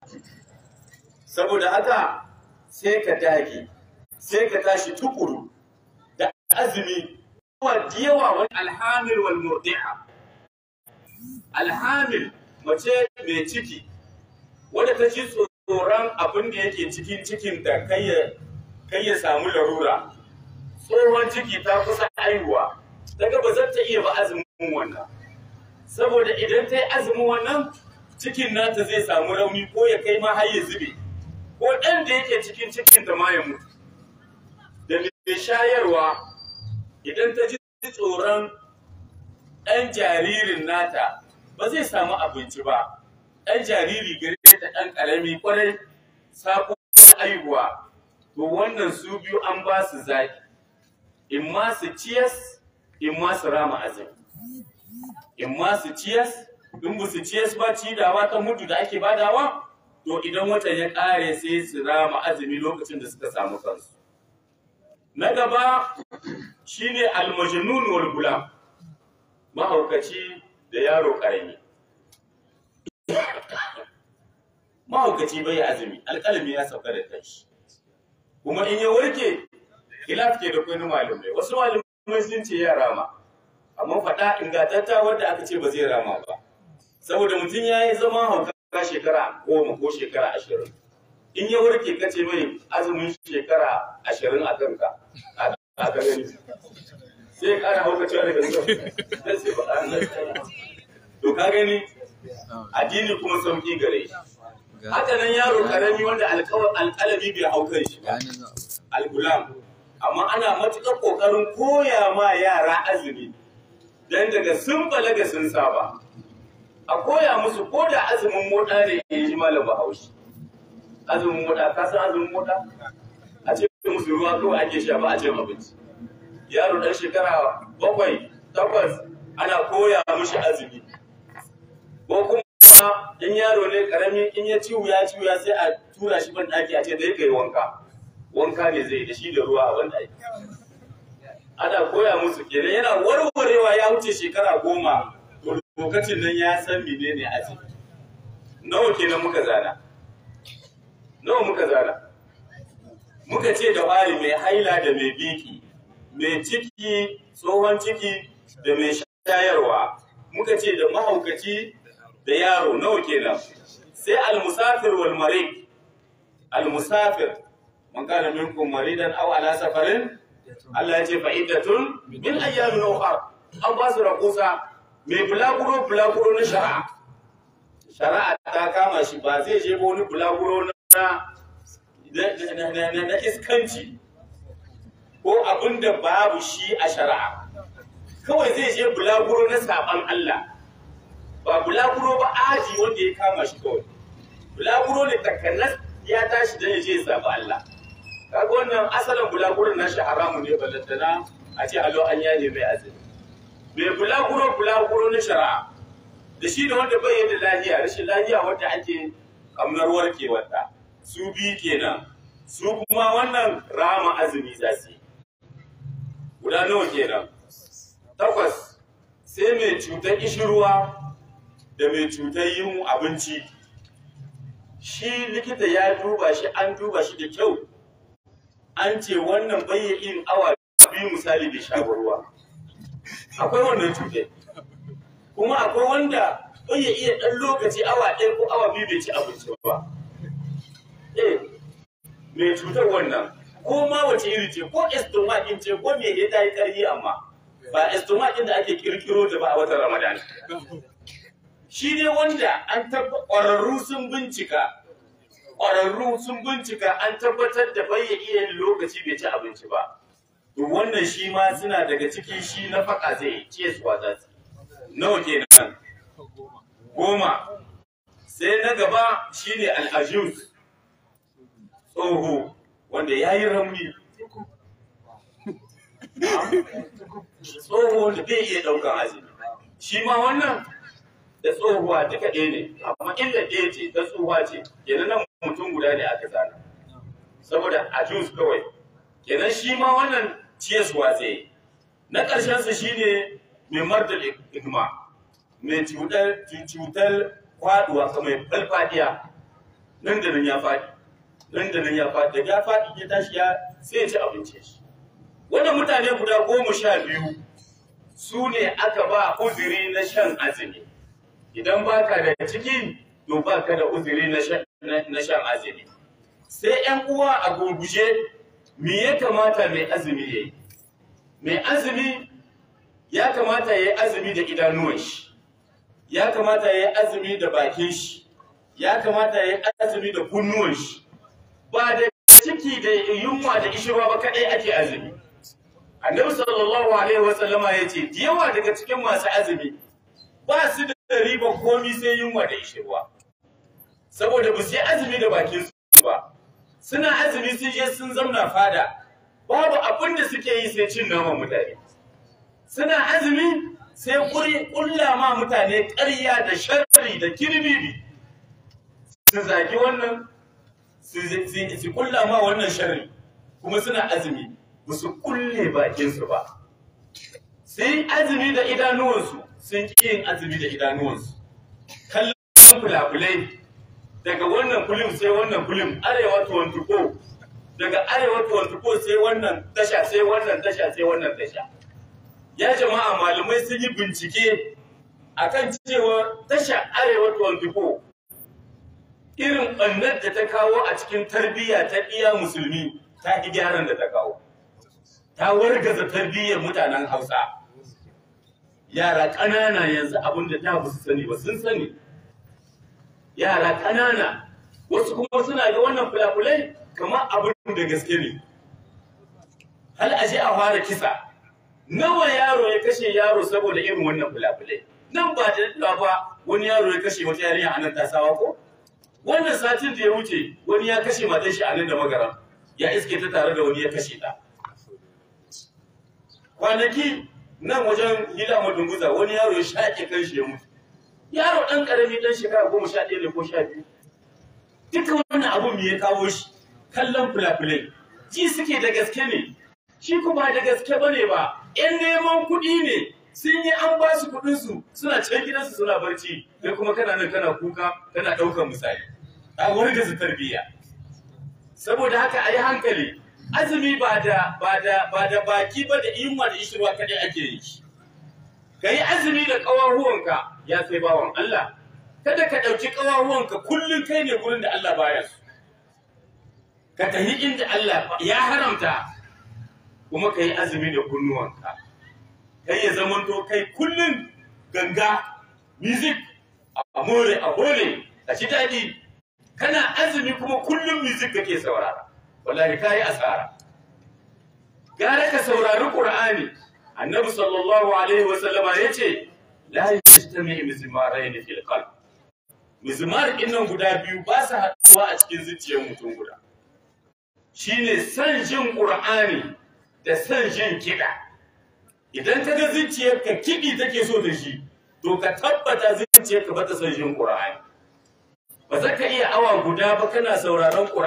saboda haka sai ka dage sai ka tashi tukuru da azumi wa yawa wani alhamil wal murdi'a alhamil mace mai ciki wadda ta ji tsoron abin da yake cikin cikin da kai ya samu larura tsohon ciki ta kusa haihuwa daga ba zan ta iya ba azumin wannan saboda idan ta yi azumin wannan cikin nata zai samu rauni ko ya kai ma har ya zube ko ɗan da yake cikin cikin ta ma ya mutu da mai shayarwa idan ta ji tsoron ɗan jaririn nata ba zai samu abinci ba ɗan jariri gare ta ɗan ƙarami ƙwarai sako haihuwa to wannan su biyu an ba su zaki in ma su ciyas in ma su rama azumi in ma su ciyas in ba su ciyas ba cidawa ta mutu da ake badawa to idan watan ya ƙare sai su rama azumi lokacin da suka samu kansu na gaba shine almajnun wal gulam mahaukaci da yaro ƙarami mahaukaci bai azumi alƙalami ya sauka da kanshi kuma in ya warke khilaf ke da kwani malamai wasu malamai sun ce ya rama amma faɗa ingantatta wadda aka ce ba zai rama ba saboda mutum ya yi zama hauka shekara goma ko shekara ashirin in ya warke ka ce mai azumin shekara ashirin a kanka a gani sai ya ƙara hauka cewa daga zuwa sai ba a to ka gani addini kuma sauƙi gare shi haka nan yaro karami wanda alƙalami bai hau kan shi ba al-gulam amma ana matuƙar ƙoƙarin koya ma yara azumi don daga sun balaga sun saba a koya musu ko da azumin moɗa ne ya yi malam bahaushe azumin moɗa ka san azumin moɗa a ce musu ruwa kawai ake sha ba a cin abinci yaro ɗan shekara bakwai takwas ana koya mishi azumi ko kuma in yaro ne karami in ya ciwu ya ciwu ya sai a tura shi ban ɗaki a ce da ya kai wanka wanka ne zai da shi da ruwa a ban ɗaki ana koya musu kenan yana warwarewa ya wuce shekara goma to lokacin nan ya san menene azumi nawa kenan muka zana nawa muka zana muka ce da fari mai haila da mai biki mai ciki tsohon ciki da mai shayarwa muka ce da mahaukaci da yaro nawa kenan sai almusafir wal marid almusafir man kana minkum maridan aw ala safarin Allah ya ce fa iddatun min ayyamin ukhra an ba su rakusa mai bulaguro bulaguro na shari'a shari'a ta kama shi ba zai je ba wani bulaguro na na iskanci ko abin da babu shi a shari'a kawai zai je bulaguro na saban Allah ba bulaguro ba aji wanda ya kama shi kawai bulaguro ne takanas ya tashi da ya je saba Allah kaga wannan asalin bulaguro na shi haramu ne balantana a ce alo an yaje mai azumi mai bulaguro bulaguro na shari'a da shi da wanda bai da lafiya rashin lafiya wanda ake kamnar warkewarta su bi kenan su kuma wannan rama azumi za su yi guda nawa kenan takwas sai mai cutar ishirwa da mai cutar yin abinci shi likita ya duba shi an duba shi da kyau an ce wannan bai yin awa biyu misali da sha ruwa akwai wannan cutar kuma akwai wanda bai iya ɗan lokaci awa ɗaya ko awa biyu bai ci abinci ba eh mai cutar wannan ko ma wace iri ce ko estomac ce ko me ya yi ƙarfi amma ba estomac da ake kirkiro ta ba a watan ramadan shi ne wanda an tabbatar ƙwararru sun bincika ƙwararru sun bincika an tabbatar da bai ya iya lokaci bai ci abinci ba to wannan shi ma suna daga ciki shi na faka zai ce su za su nawa kenan goma sai na gaba shine al-ajuz tsoho wanda ya yi ramni tsoho da bai iya ɗaukan azumi shi ma wannan da tsohuwa duka ɗaya ne amma illa ɗaya ce ta tsohuwa ce kenan nan mutum guda ne aka zana saboda a jus kawai kenan shi ma wannan ciyaswa zai yi na ƙarshen su shine mai mardal igma mai cutar cutar kwaduwa mai falfadiya nan da nan ya faɗi nan da nan ya faɗi da ya faɗi ya tashi ya sai ya ci abincin shi wannan mutane guda goma sha biyu su ne aka ba uzuri na shan azumi idan baka da ciki to baka da uzuri na shan na shan azumi sai ‘yan uwa a gurguje me ya kamata mai azumi ya yi mai azumi ya kamata ya yi azumi da idanuwan shi ya kamata ya yi azumi da bakin shi ya kamata ya yi azumi da kunnuwan shi ba da ciki da yunwa da ishirwa ba kaɗai ake azumi annabi sallallahu alaihi wasallama ya ce da yawa daga cikin masu azumi ba su da riba komi sai yunwa da ishirwa saboda ba su yi azumi da bakin su ba suna azumi sun je sun zamna fada babu abin da suke yi sai cin naman mutane suna azumi sai kuri kulla ma mutane ƙarya da sharri da kirbibi su zagi wannan su kulla ma wannan sharri kuma suna azumi ba su kulle bakinsu ba sai azumi da idanuwansu sun ƙi yin azumi da idanuwansu kallon fulafulai daga wannan kulim sai wannan kulim arewa 24 daga arewa 24 sai wannan tasha sai wannan tasha sai wannan tasha ya jama'a malamai sun yi bincike akan cewa tasha arewa 24 irin ɓannar da ta kawo a cikin tarbiyya ta iya musulmi ta ƙi gyaran da ta kawo ta wargaza tarbiyyar mutanen hausa yara ƙanana yanzu abin da ta ba su sani ba sun sani yara ƙanana wasu kuma suna ga wannan fulafulai kamar abin da gaske ne hal aje a fara kisa nawa yaro ya kashe yaro saboda irin wannan fulafulai nan ba da daɗewa ba wani yaro ya kashe wata yarinya a nan tasawa ko wannan satin da ya wuce wani ya kashe matan shi a nan da magaram ya iske ta tare da wani ya kashe ta kwanaki nan wajen hila madunguza wani yaro ya shaƙe kan shi ya mutu yaro ɗan ƙarami ɗan shekara goma sha ɗaya ne ko sha biyu duka wannan abun me ya kawo shi kallon fulafulai ji suke da gaske ne shi kuma da gaske bane ba ƴan neman kuɗi ne sun yi an ba su kuɗinsu suna can gidansu suna barci kai kuma kana nan kana kuka kana ɗaukar misali a wargaza tarbiyya saboda haka a yi hankali azumi ba da ba da ba da baki ba da yunwa da ishirwa kadai ake yi ka yi azumi da ƙawahuwanka ya sai bawan Allah kada ka ɗauki ƙawahuwanka kullum kai ne gurin da Allah baya su ka tafi inda Allah ya haramta kuma ka yi azumi da kunnuwanka kai ya zamanto kai kullum ganga music a more a hole a ci daɗi kana azumi kuma kullum music kake saurara wallahi kayi asara gara ka saurari qur'ani annabi sallallahu alaihi wa sallama yace la yajtami mizmarayn fil qalb mizmar innan guda biyu ba su haɗuwa a cikin zuciyar mutum guda shine san jin qur'ani da san jin kiɗa idan ka ga zuciyarka kiɗi take so da shi to ka tabbata zuciyarka ba ta san jin qur'ani ba za ka iya awa guda ba kana sauraron qur'ani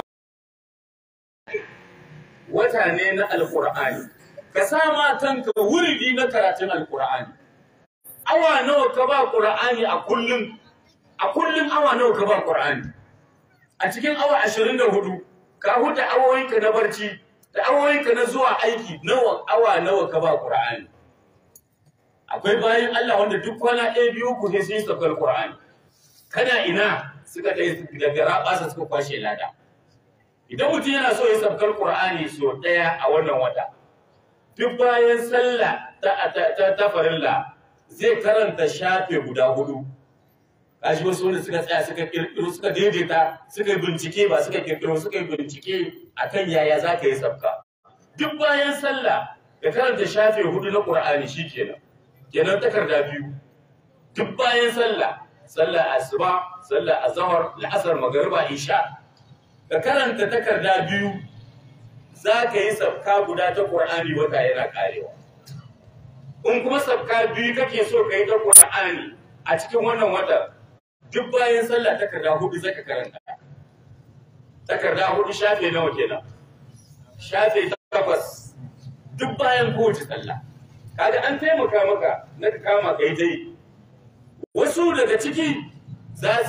wata ne na alkur'ani ka sama kanka wuridi na karatun alkur'ani awa nawa ka ba qur'ani a kullum a kullum awa nawa ka ba qur'ani a cikin awa 24 ka huta awoyinka na barci da awoyinka na zuwa aiki nawa awa nawa ka ba qur'ani akwai bayan Allah wanda duk kwana ɗaya biyu ku sai sun saukar qur'ani kana ina suka dai daga rabasa suka kwashe lada idan mutum yana so ya sabkar Qur'ani so ɗaya a wannan wata duk bayan sallah ta ta ta farilla zai karanta shafe guda hudu kashi wasu wanda suka tsaya suka kirkiro suka daidaita suka yi bincike ba suka kirkiro suka yi bincike akan yaya za ka yi sabka duk bayan sallah ka karanta shafe hudu na Qur'ani shikenan kenan takarda biyu duk bayan sallah sallah asuba sallah azhar la'asar magriba isha ka karanta takarda biyu za ka yi sabka guda ta ƙur'ani wata yana ƙarewa in kuma sabka biyu kake so ka yi ta ƙur'ani a cikin wannan wata duk bayan sallah takarda hudu zaka karanta takarda hudu shafe nawa kenan shafe takwas duk bayan kowace sallah kaga an taimaka maka na ka kama kai dai wasu daga ciki za su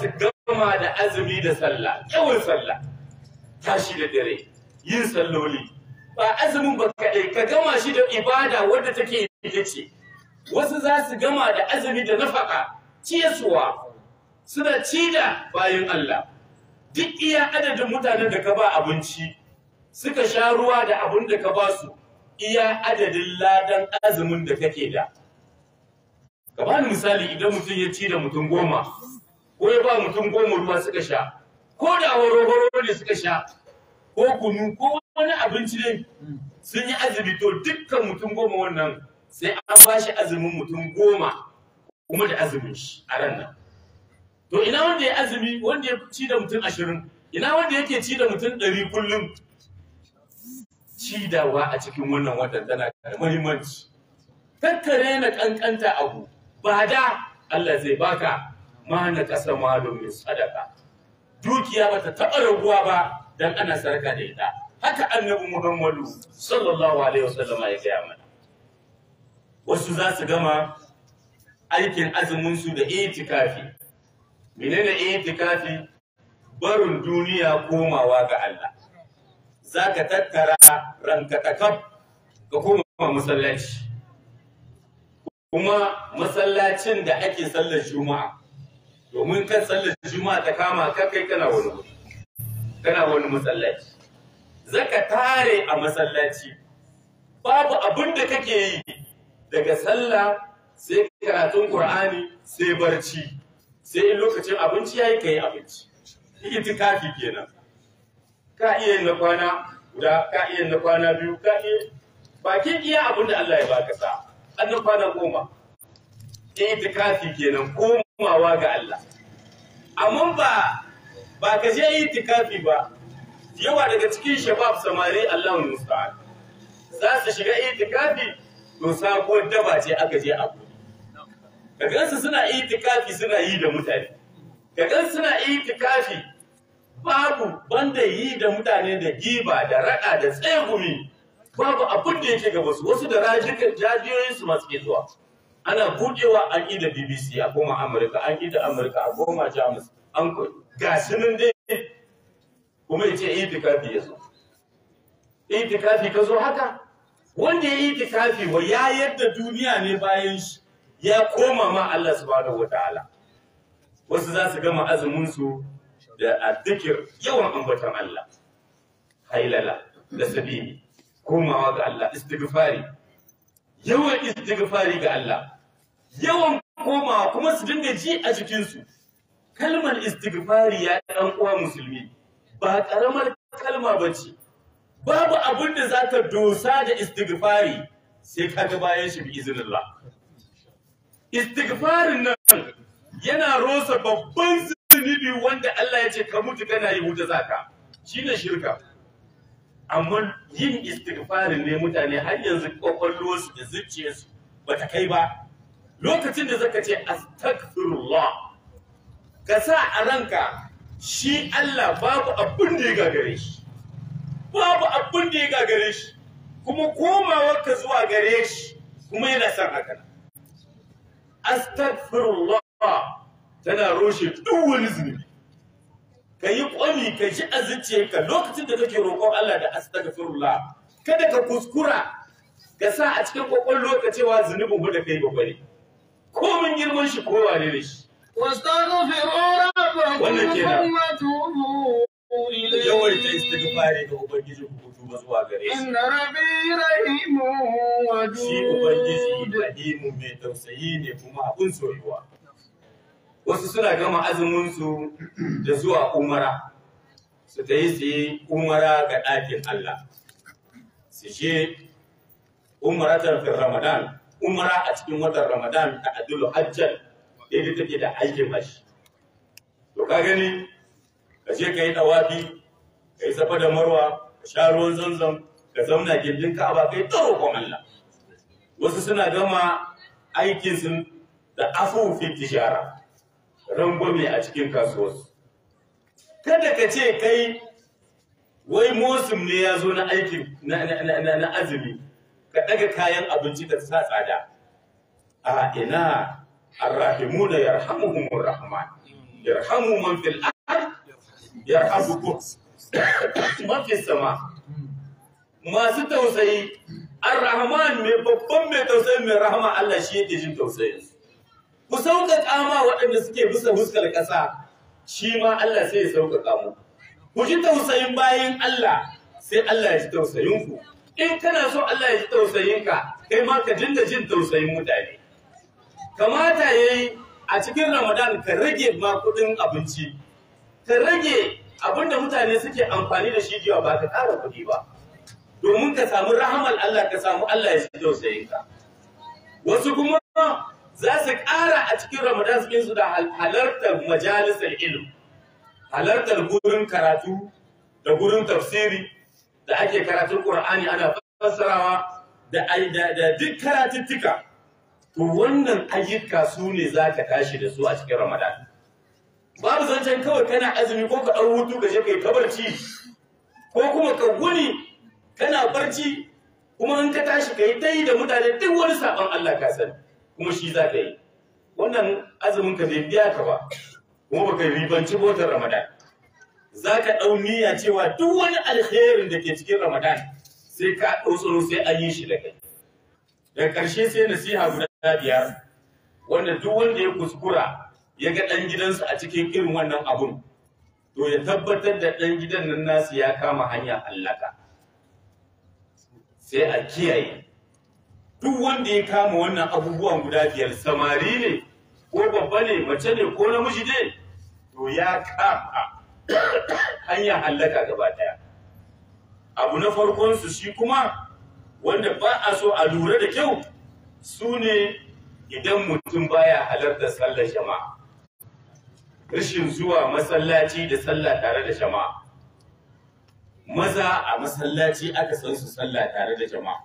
gama da azumi da sallah yawan sallah tashi da dare yin salloli ba azumin ba kaɗai ka gama shi da ibada wadda take ita ce wasu za su gama da azumi da nafaka ciyarsuwa suna ci da bayan Allah duk iya adadin mutanen da ka ba abinci suka sha ruwa da abin da ka ba su iya adadin ladan azumin da kake da ka bani misali idan mutum ya ci da mutum goma ko ya ba mutum goma ruwa suka sha ko da horo ne suka sha ko kunu ko wani abinci ne sun yi azumi to dukkan mutum goma wannan sai an ba shi azumin mutum goma kuma da azumin shi a ran nan to ina wanda ya azumi wanda ya ci da mutum ashirin ina wanda yake ci da mutum ɗari kullum cidawa a cikin wannan watan tana da muhimmanci kakkare na kankanta abu ba da Allah zai baka ma na kasa malumin sadaka dukiya bata taɓa raguwa ba dan ana sarka da ita haka annabi Muhammadu sallallahu alaihi wasallama ya gaya mana wasu za su gama aikin azumin su da itikafi menene itikafi barin duniya komawa ga Allah za ka tattara ranka takaf ka koma masallaci kuma masallacin da ake sallar juma'a domin kan sallar juma'a ta kama ka kai kana wani wuri kana wani masallaci zaka tare a masallaci babu abin da kake yi daga sallah sai karatun qur'ani sai barci sai in lokacin abinci yayi kai abinci itikafi kenan ka iya yin na kwana guda ka iya yin na kwana biyu ka iya bakin iya abin da Allah ya baka sa an na kwana goma itikafi kenan komawa ga Allah amma ba ba ka je itikafi ba yawa daga cikin shabab samari Allah musta'an za su shiga itikafi to sabuwar daba ce aka je abu ka gansu suna itikafi suna yi da mutane ka gansu suna itikafi babu banda yi da mutane da giba da raɗa da tsegumi babu abin da yake gaba su wasu da rajiyoyin su masu ke zuwa ana budewa an yi da bbc a koma amurka an yi da amurka a koma jamus an ga nan dai kuma ya ce itikafi ya zo itikafi ka zo haka wanda ya yi itikafi wa ya yadda duniya ne bayan shi ya koma ma Allah subhanahu wataala wasu za su gama azumin su da addikir yawan ambatan Allah hailala da sabili komawa ga Allah istighfari yawan istighfari ga Allah yawan komawa kuma su dinga ji a jikinsu kalmar istighfari ya ɗan uwa musulmi ba ƙaramar kalma ba ce babu abin da za ka dosa da istighfari sai ka ga bayan shi bi izinillah istighfarin nan yana rosa babban zunubi wanda Allah ya ce ka mutu kana yi wuta zaka shine shirka amma yin istighfarin ne mutane har yanzu kwakwalwarsu da zuciyarsu bata kai ba lokacin da zaka ce astaghfirullah ka sa a ranka shi Allah babu abin da ya gagare shi babu abin da ya gagare shi kuma komawarka zuwa gare shi kuma yana son haka astaghfirullah tana roshe duk wani zunubi ka yi kwami ka ji a zuciyarka lokacin da kake roƙon Allah da astaghfirullah kada ka kuskura ka sa a cikin kwakwallo ka cewa zunubin ba da kai ba ne komin girman shi kowa ne da shi واستغفروا ربكم Wannan kenan. ثم توبوا yawaita إليه istighfari ga ubangiji ku tuba zuwa gare shi إن ربي رحيم shi ubangiji ودود rahimu mai tausayi ne kuma abun soyuwa wasu suna gama azumin su da zuwa umara su ta yi su yi umara ga ɗakin Allah su je umaratar fi ramadan umara a cikin watan ramadan ta adulu hajjan daidai take da aikin hashi to ka gani ka je ka yi ɗawafi ka yi safa da marwa ka sha ruwan zanzam ka zauna gindin ka'aba ka yi ta roƙon Allah wasu suna gama aikinsu da afufi tijara rangwame a cikin kasuwarsu kada ka ce kai wai mosim ne ya zo na aikin na, na- na- na- na azumi ka ɗaga kayan abinci ka sa tsada a ina arrahimuna yarhamuhumur rahman yarhamu man fil ard yarhamukum man fis sama masu tausayi ar-rahman mai babban mai tausayi mai rahama Allah shi yake jin tausayin su ku sauƙaƙa ma waɗanda suke bisa huskar ƙasa shi ma Allah sai ya sauƙaƙa mu ku ji tausayin bayan Allah sai Allah ya ji tausayin ku in kana so Allah ya ji tausayin ka kai ma ka dinga jin tausayin mutane kamata yayi a cikin Ramadan ka rage ma kuɗin abinci ka rage abinda mutane suke amfani da shi jiya ba ka ƙara kuɗi ba domin ka samu rahamar Allah ka samu Allah ya ji tausayin ka wasu kuma za su ƙara a cikin Ramadan su su da halartar majalisar ilm halartar gurin karatu da gurin tafsiri da ake karatun Qur'ani ana fassarawa da da duk karatuttuka to wannan ayyuka su ne za ka tashi da su a cikin Ramadan babu zancen kawai kana azumi ko ka ɗau hutu ka je kai kabarci ko kuma ka guni kana barci kuma in ka tashi ka yi ta yi da mutane duk wani saɓon Allah ka sani kuma shi za ka yi wannan azumin ka bai biya ka ba kuma baka ribanci botar ramadan za ka ɗau niyya cewa duk wani alherin da ke cikin ramadan sai ka ɗau tsoro sai an yi shi da kai daga ƙarshe sai nasiha guda biyar wanda duk wanda ya kuskura ya ga ɗan gidansa a cikin irin wannan abun to ya tabbatar da ɗan gidan nan nasu ya kama hanya hallaka sai a kiyaye duk wanda ya kama wannan abubuwan guda biyar samari ne ko babba ne mace ne ko namiji ne to ya kama hanya hallaka gaba daya abu na farkon su shi kuma wanda ba a so a lura da kyau su ne idan mutum baya halarta sallar jama'a rashin zuwa masallaci da sallah tare da jama'a maza a masallaci aka san su sallah tare da jama'a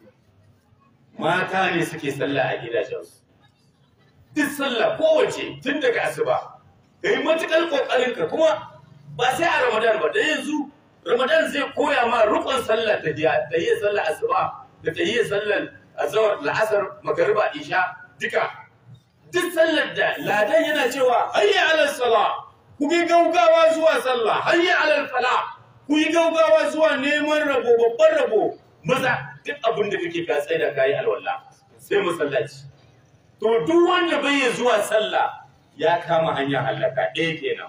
mata ne suke sallah a gidajensu duk sallah kowace tun daga asuba ka yi matuƙar ƙoƙarinka kuma ba sai a ramadan ba da yanzu ramadan zai koya ma rukun sallah ta jiya ta yi sallah asuba da ta yi sallar azawar la'asar magariba isha duka duk sallar da ladan yana cewa hayya alal sala ku yi gaugawa zuwa sallah hayya alal fala ku yi gaugawa zuwa neman rabo babban rabo maza duk abin da kake ka tsaye da kayi alwala sai masallaci to duk wanda bai yi zuwa sallah ya kama hanyar halaka ɗaya kenan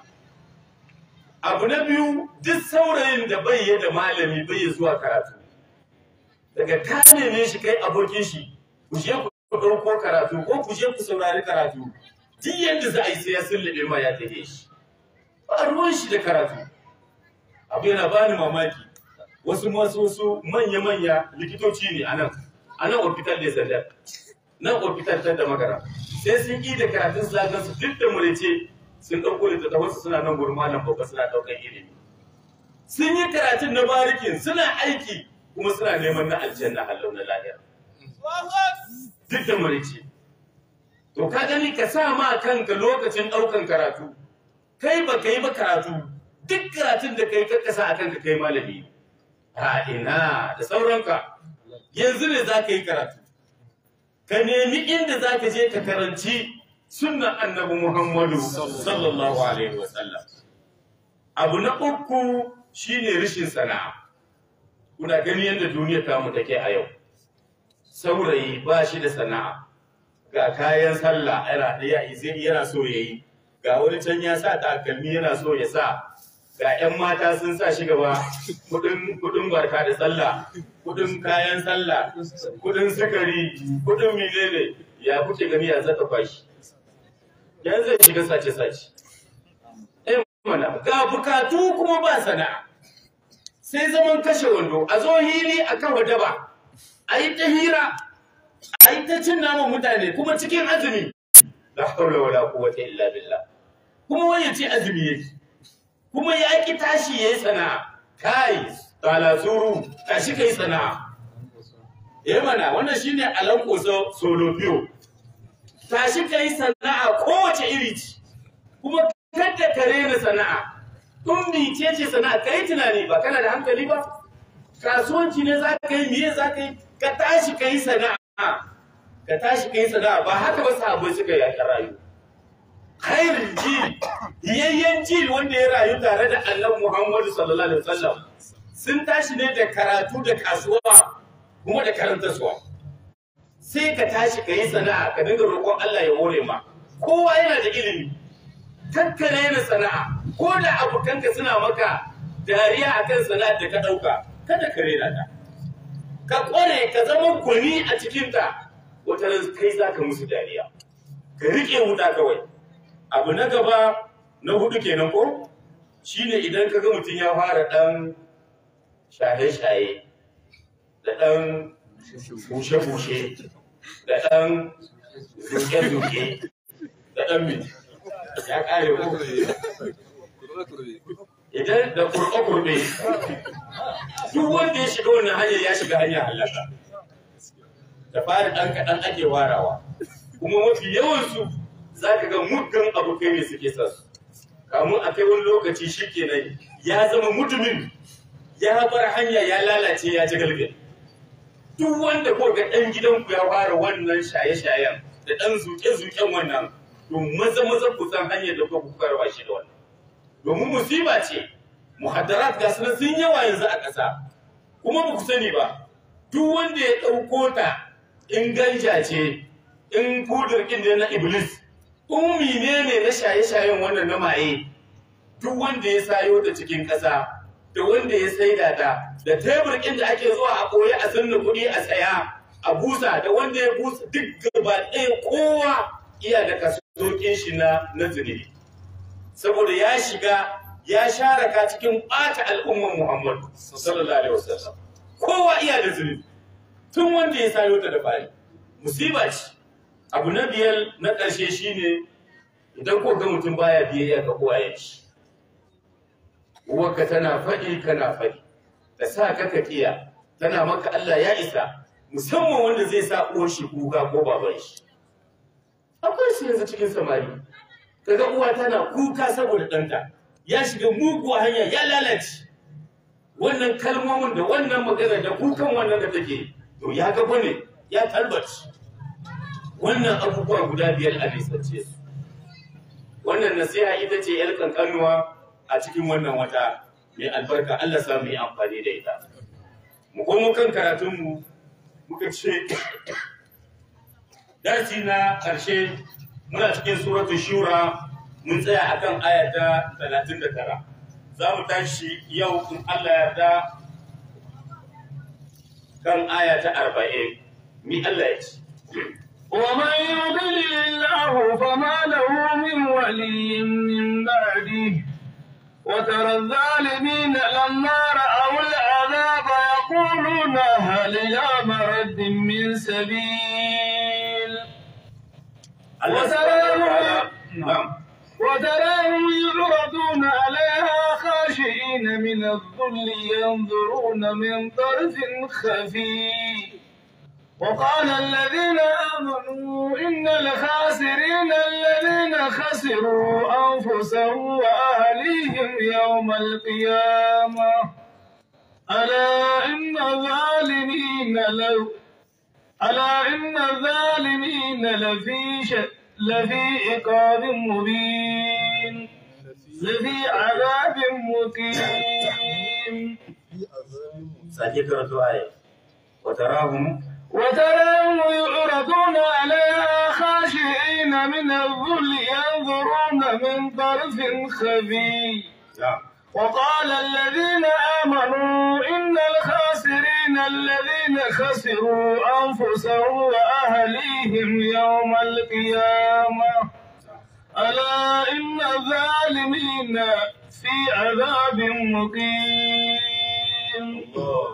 abu na biyu duk saurayin da bai yi da malami bai yi zuwa karatu daga ka neme shi kai abokin shi ku je ku ɗauko karatu ko ku je ku saurari karatu duk yadda za a yi sai ya sullube ma ya take shi ba ruwan shi da karatu abu yana bani mamaki wasu masu wasu manya-manya likitoci ne a nan a nan hospital da sanda nan hospital ta da magara sai sun yi da karatun su su duk da murice sun ɗauko littattafansu suna nan gurin malam babba suna ɗaukar ilimi sun yi karatun na barikin suna aiki kuma suna neman na aljanna hallau na lahira duk da murice to ka gani ka sa ma kanka lokacin ɗaukan karatu kai ba ka yi ba karatu duk karatun da kai kakkasa a kanka kai malami a ina da sauranka yanzu ne za ka yi karatu ka nemi inda za ka je ka karanci sunnan annabi muhammadu sallallahu alaihi wasallam abu na uku shine rishin sana'a kuna gani yadda duniya ta mu take a yau saurayi ba shi da sana'a ga kayan sallah yana yana so ya yi ga wani can ya sa takalmi yana so ya sa ga 'yan mata sun sa shi gaba kudin barka da sallah kudin kayan sallah kudin sukari kudin milele ya kuke gani ya zaka kwashi yanzu zai shiga sace-sace mana ga bukatu kuma ba sana'a sai zaman kashe wando a zo hili a kafa daba a yi ta hira a yi ta cin naman mutane kuma cikin azumi la haula wala quwwata illa billah kuma wani ce azumi yake kuma ya ki tashi yayi sana'a kai talasuru tashi kai sana'a eh mana wannan shine alanko solo biyo tashi kai sana'a kowace iri ce kuma kada ka rena sana'a kun mice ce sana'a kai tunani ba kana da hankali ba kasuwanci ne za ka yi miye za ka yi ka tashi ka yi sana'a ka tashi ka yi sana'a ba haka ba sahabbai suka yi a rayu khairul jil yayyen jil wanda ya rayu tare da annabi Muhammadu sallallahu alaihi wasallam sun tashi ne da karatu da kasuwa kuma da karantarsuwa sai ka tashi ka yi sana'a ka dinga roƙon Allah ya hore ma kowa yana da ilimi kakkana yana sana'a ko da abokanka suna maka dariya akan sana'ar da ka ɗauka kada ka rera ta ka ƙware ka zama gwani a cikinta wata ran kai za ka musu dariya ka riƙe wuta kawai abu na gaba na hudu kenan ko shine idan ka ga mutum ya fara ɗan shaye-shaye da ɗan bushe-bushe da ɗan zuke-zuke da ɗan mai ya ƙare ko idan da kurɓe-kurɓe duk wanda ya shiga wannan hanyar ya shiga hanyar halaka da fari ɗan kaɗan ake warawa kuma mafi yawansu za ka ga muggan abokai ne suke sa su kamun a kai wani lokaci shi kenan ya zama mutumin ya bar hanya ya lalace ya ci galgal duk wanda ko ga ɗan gidanku ya fara wannan shaye-shayen da ɗan zuke-zuken wannan to maza maza ku san hanyar da ku karwa shi da wannan domin musiba ce muhaddarat ga sunan sun yawa yanzu a ƙasa kuma ba ku sani ba duk wanda ya ɗauko ta in ganja ce in kudur ɗin ne na iblis ummi ne ne na shaye-shayen wannan na maye duk wanda ya sayo ta cikin ƙasa da wanda ya saida ta da tebur ɗin da ake zuwa a koyi a sanna kuɗi a saya a busa da wanda ya busa duk gaba ɗaya kowa iya da kasokin shi na na zunubi saboda ya shiga ya share ka cikin ɓata al'ummar Muhammad sallallahu alaihi wasallam kowa iya da zunubi tun wanda ya sayo ta da fari musiba ce abu na biyar na ƙarshe shine idan ko ga mutum baya biyayya ga uwayen shi uwarka tana faɗi kana faɗi da sa ka ka kiya tana maka Allah ya isa musamman wanda zai sa uwar shi kuka ko baban shi akwai shi yanzu cikin samari kaga uwa tana kuka saboda ɗanta ya shiga muguwa hanya ya lalace wannan kalmomin da wannan magana da kukan wannan da take to ya ga bane ya talbaci wannan abubuwa guda biyar a nisance su wannan nasiha ita ce yar kankanuwa a cikin wannan wata mai albarka Allah sa mu yi amfani da ita mu komo kan karatunmu muka ce darsi na ƙarshe muna cikin suratul shura mun tsaya akan ayata 39 za mu tashi yau in Allah yarda kan ayata 40 mi Allah ya ce ومن يضلل الله فما له من ولي من بعده وترى الظالمين لما رأوا العذاب يقولون هل إلى مرد من سبيل Allah subhanahu wa ta'ala na'am وتراهم يعرضون عليها خاشعين من الذل ينظرون من طرف خفي وقال الذين آمنوا إن الخاسرين الذين خسروا أنفسهم وأهليهم يوم القيامة ألا إن الظالمين لو ألا إن الظالمين لفي ش... لفي عقاب مبين لفي عذاب مقيم sake karatu aya wa tarahum وتراهم يعرضون عليها خاشعين من الذل ينظرون من طرف خفي na'am وقال الذين آمنوا إن الخاسرين الذين خسروا أنفسهم وأهليهم يوم القيامة ألا إن الظالمين في عذاب مقيم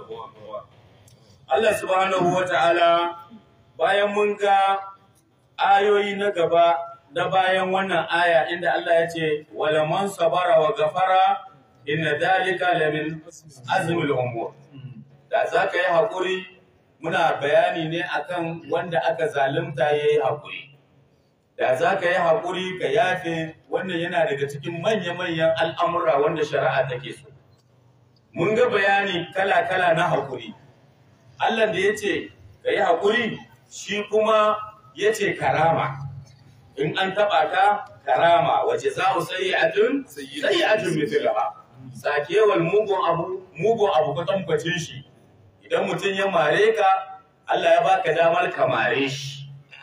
Allah subhanahu wa ta'ala bayan mun ga ayoyi na gaba na bayan wannan aya inda Allah ya ce, Wala man sabara wa gafara inna dalika lamin azmul umur. Da za ka yi haƙuri muna bayani ne akan wanda aka zalunta ya yi haƙuri. Da za ka yi haƙuri ka yafe wannan yana daga cikin manya-manyan al'amura wanda shari'a take so. Mun ga bayani kala-kala na haƙuri. Allah da ya ce ka yi haƙuri shi kuma ya ce karama in an taɓa ka karama wa jaza'u sayyi'atun sayyi'atun mithlaha sakewal mugun abu mugun abu ka tambace shi idan mutum ya mare ka Allah ya baka damar ka mare shi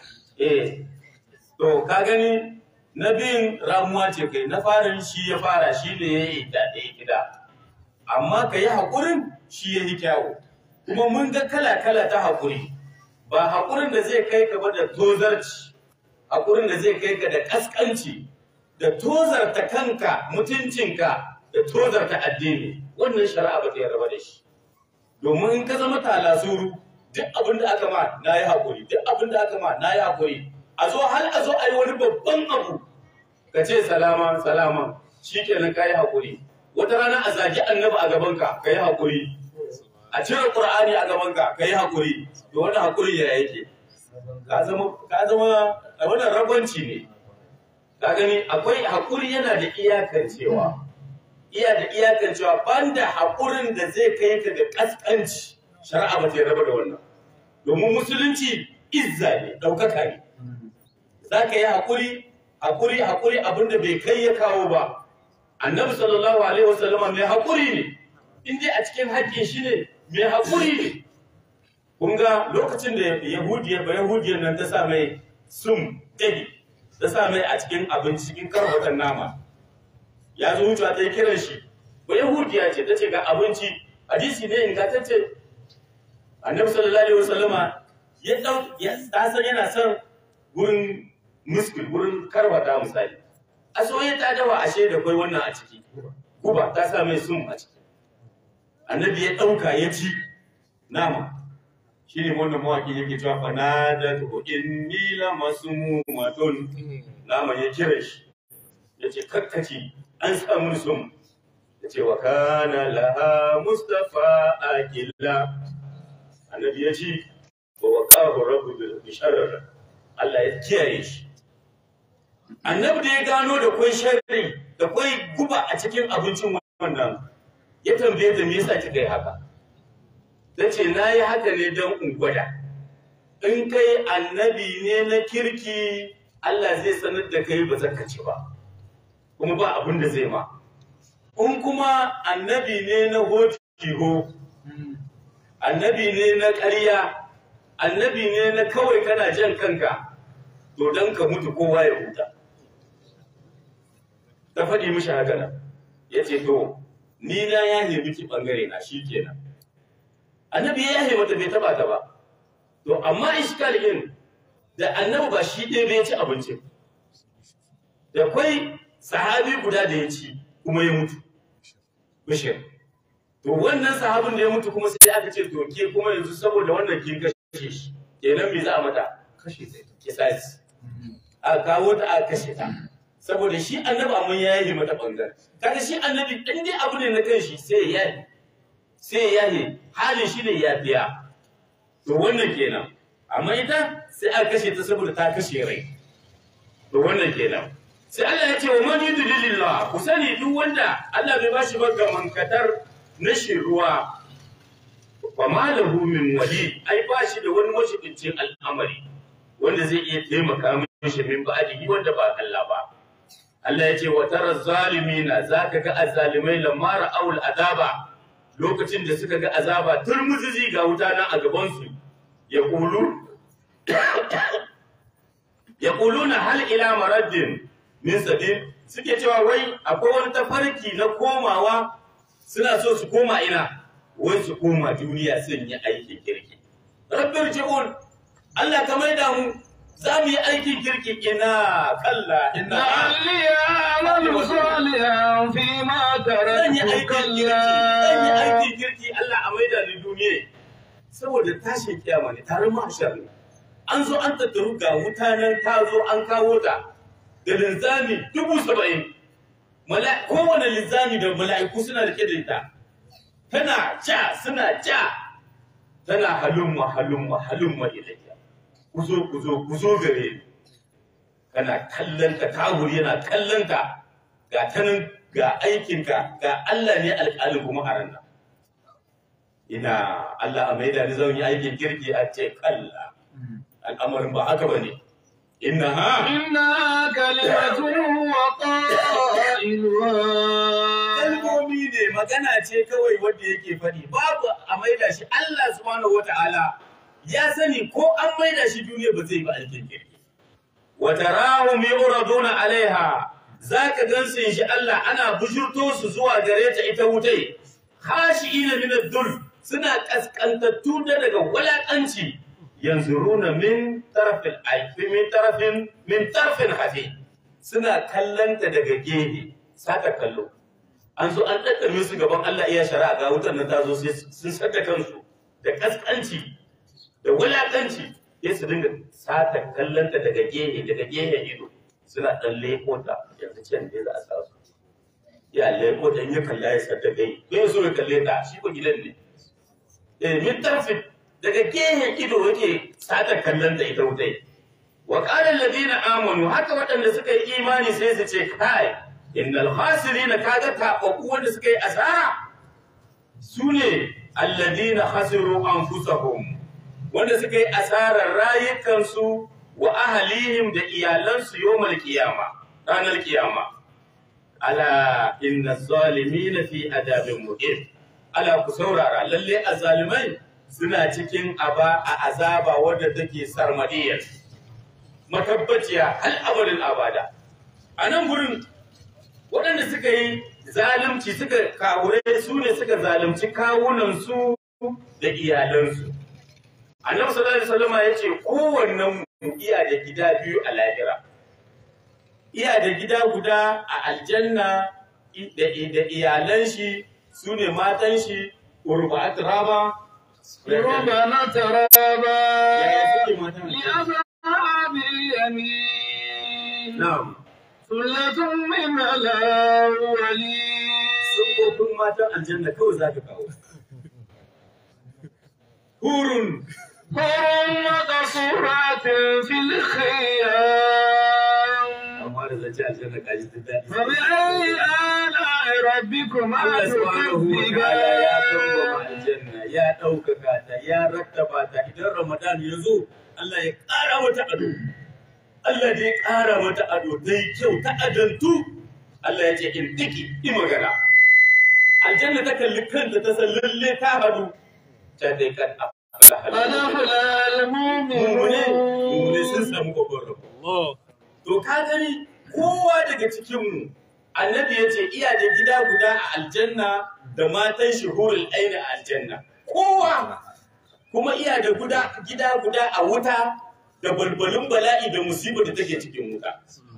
eh to ka gani na biyun ramuwa ce kai na farin shi ya fara shi ne ya yi da ɗaya gida amma ka yi haƙurin shi ya yi kyawu kuma mun ga kala-kala ta haƙuri ba haƙurin da zai kai ka ba da tozarci haƙurin da zai kai ka da ƙasƙanci da tozarta kanka mutuncinka da tozarta addini wannan shari'a ba ta yarda da shi domin in ka zama talasuru duk abin da aka ma na yi haƙuri duk abin da aka ma na yi haƙuri a zo har a zo a yi wani babban abu ka ce salama salama shi kenan ka yi haƙuri wata rana a zagi annabi a gabanka ka yi haƙuri a cire ƙur'ani a gabanka ka yi haƙuri to wani haƙuri ya yake ka zama ka zama wannan ragwanci ne ka gani akwai haƙuri yana da iyakar cewa iya da iyakar cewa banda haƙurin da zai kai ka ga ƙasƙanci shari'a ba ta raba da wannan domin musulunci izza ne ɗaukaka ne za ka yi haƙuri haƙuri haƙuri abinda bai kai ya kawo ba annabi sallallahu alaihi wasallam mai haƙuri ne in dai a cikin haƙƙin shi ne mai haƙuri ne kun ga lokacin da yahudiya ba yahudiyar nan ta sa mai sum dahi ta sa mai a cikin abinci cikin karfatan nama ya zo wucewa ta yi kiran shi ba yahudiya ce ta ce ga abinci hadisi ne ingantacce annabi sallallahu alaihi wasallama ya dau ya san yana son gurin muskul gurin karwata misali a soye ta dawa ashe da kai wannan a ciki guba ta sa mai sum a ciki annabi ya dauka ya ci nama shi ne wannan mawaki yake cewa fa nada tu inni la masmumatun nama ya kira shi ya ce kakkaci an samu sum ya ce wa kana laha mustafa akilla annabi ya ci wa waqahu rabbu bil sharr Allah ya kiyaye shi annabi da ya gano da kwai sharri da kwai guba a cikin abincin wannan ya tambaye ta me yasa kika yi haka tace na yi haka ne don in gwada in kai annabi ne na kirki Allah zai sanar da kai ba zaka ci ba kuma ba abin da zai ma in kuma annabi ne na hotiho annabi ne na ƙarya annabi ne na kawai kana jan kanka to don ka mutu kowa ya huta ta faɗi mishi haka nan ya ce to ni na yahe miki ɓangare na shi kenan annabi ya yahe mata bai taɓa ta ba to amma iskal in da annabi ba shi ɗaya bai ci abinci da kwai sahabi guda da ya ci kuma ya mutu bishir to wannan sahabin da ya mutu kuma sai aka ce to ke kuma yanzu saboda wannan kin kashe shi kenan me za a mata kashe ta kisasi a kawo ta a kashe ta saboda shi annabi amma ya yi mata bangare kaga shi annabi in dai abu ne na kan shi sai ya yi sai ya yi halin shi ne ya biya to wannan kenan amma ita sai aka kashe ta saboda ta kashe rai to wannan kenan sai Allah ya ce wa man yudlilillah ku sani duk wanda Allah bai bashi ba gamankatar na ruwa wa malahu min wali ai bashi da wani mashigincin al'amari wanda zai iya taimaka mishi min ba'dihi wanda ba Allah ba Allah ya ce wa tara zalimina zaka ga azzalimai lamma ra'aul azaba lokacin da suka ga azaba turmuzizi ga wuta nan a gaban su ya kulu ya kuluna hal ila maraddin min sabil suke cewa wai akwai wani tafarki na komawa suna so su koma ina wai su koma duniya sun yi aikin kirki rabbir ji'un Allah ka maida mu za mu yi aikin kirki ina kalla ina لعلي أعمل صالحا فيما zan yi تركت aikin kirki zan yi كلا aikin kirki Allah a maida ni duniya saboda tashin kiyama ne taron mahshar ne an zo an tattaru ga mutanen ta zo an kawo ta da linzami dubu saba'in Mala- kowane linzami da mala'iku suna rike da ita tana ja suna ja tana halumma halumma halumma ilayya ku zo ku zo ku zo gare ni kana kallon ta kawuri yana kallon ta ga ta nan ga aikinka ga Allah ne alƙalin kuma a ranar ina Allah a maida ni zan yi aikin kirki a ce kalla al'amarin ba haka ba ne innaha إنها كلمة هو قائلها kalmomi ne magana ce kawai wanda yake faɗi babu a maida shi Allah subhanahu wata'ala ya sani ko an maida shi duniya ba zai ba alkin kirki wa tarahum yuraduna alaiha zaka gansu shi Allah ana bujurto su zuwa gare ta ita wutai khashiina min ad-dul suna kaskantattu da daga walakanci yanzuruna min tarafil ayfi min tarafin min tarfin hafi suna kallanta daga gehe saka kallo an zo an ɗaɗɗame su gaban Allah iya shari'a ga wutar nan ta zo sai sun saka kansu da kaskanci da wulakanci sai su dinga sata kallonta daga gehe daga gehe ido suna ɗan leko ta yanzu can ne za a sa su ya leko ta in ya kalla ya sata gai bai so ya kalle ta shi ko gidan ne eh min tarfi daga gehen ido yake sata kallon ta ita wutai wa qala alladhina amanu haka waɗanda suka yi imani sai su ce kai innal khasirina kaga taɓaɓɓu wanda suka yi asara su ne alladina khasiru anfusahum wanda suka yi asarar rayukansu wa ahalihim da iyalansu yawmal qiyama ranar kiyama ala inna zalimina fi adabin muqim ala ku saurara lalle azalimai suna cikin aba a azaba wadda take sarmadiyar matabbaciya hal abadin abada a nan gurin waɗanda suka yi zalunci suka kawure su ne suka zalunci kawunansu da iyalansu annabi sallallahu alaihi wasallam ya ce kowannen mu iya da gida biyu a lahira iya da gida guda a aljanna da da iyalan shi su ne matan shi urba'at raba ربنا ترابا yaya suke matan لأصحاب اليمين na'am ثلة من الأولين sufofin matan aljanna kawai za ka kawo hurun حور مقصورات في الخيام amma da zance aljanna kaji duk daɗi فبأي آلاء ربكما Allah subhanahu wa ta'ala ya kambama تكذبان aljanna ya ɗaukaka ta ya rattaba ta idan Ramadan ya zo Allah ya ƙara mata ado Allah ya ƙara mata ado dai kyau ta adantu Allah ya ce in tiki yi magana aljanna ta kalli kanta ta san lalle ta hadu ta dai kan قد أفلح mumune mumune sun المؤمنون samu babban rabo To ka gani kowa daga cikinmu annabi ya ce iya da gida guda a aljanna da matan shi hurul aini a aljanna. Kowa kuma iya da guda gida guda a wuta da balbalin bala'i da musibar da take cikin wuta.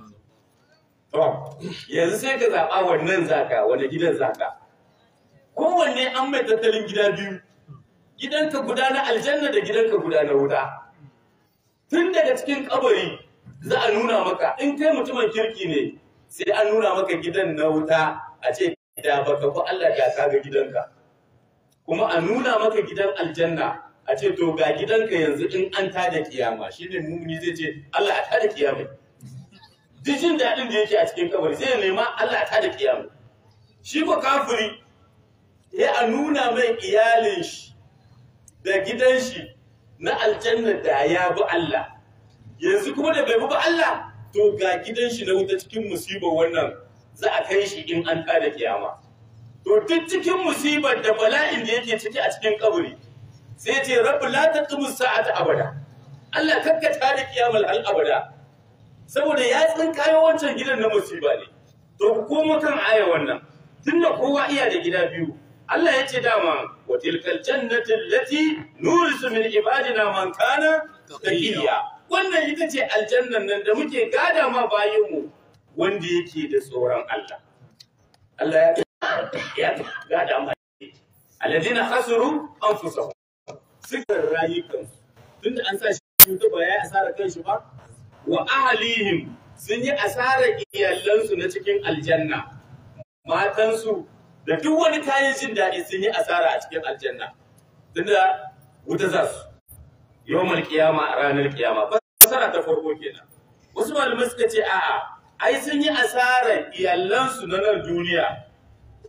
To, yanzu sai ka zaɓa wannan zaka, wani gidan zaka. Kowanne an mai tattalin gida biyu, gidanka guda na aljanna da gidanka guda na wuta. Tun daga cikin kabari za a nuna maka in kai mutumin kirki ne sai an nuna maka gidan na wuta a ce da baka fi Allah da ka ga gidanka kuma a nuna maka gidan aljanna a ce to ga gidanka yanzu in an tada kiyama shine mumuni zai ce Allah a tada kiyama duk jin daɗin da yake a cikin kabari sai ya nema Allah a tada kiyama shi ko kafiri ya a nuna mai iyalin shi da gidan shi na aljanna da ya bi Allah yanzu kuma da bai bi ba Allah to ga gidan shi na wuta cikin musibar wannan za a kai shi in an tada kiyama to duk cikin musibar da bala'in da yake ciki a cikin kabari sai ya ce rabbi la taqimu sa'ata abada Allah kakka tada kiyamal al abada saboda ya tsinkayo wancan gidan na musiba ne to ku koma kan aya wannan tunda kowa iya da gida biyu Allah ya ce dama wa tilkal jannati allati nurisu min ibadina man kana taqiya wannan ita ce aljannan nan da muke gada ma bayinmu wanda yake da tsoron Allah Allah ya ya gada ma alladina khasiru anfusahum suka rayukansu tunda an sa shi ta ba ya asara kanshi ba wa ahlihim sun yi asarar iyalansu na cikin aljanna matansu da duk wani kayan jin daɗi sun yi asara a cikin aljanna tunda wuta za su yawmal kiyama a ranar kiyama fasara ta farko kenan wasu malamai suka ce a'a ai sun yi asarar iyalansu na nan duniya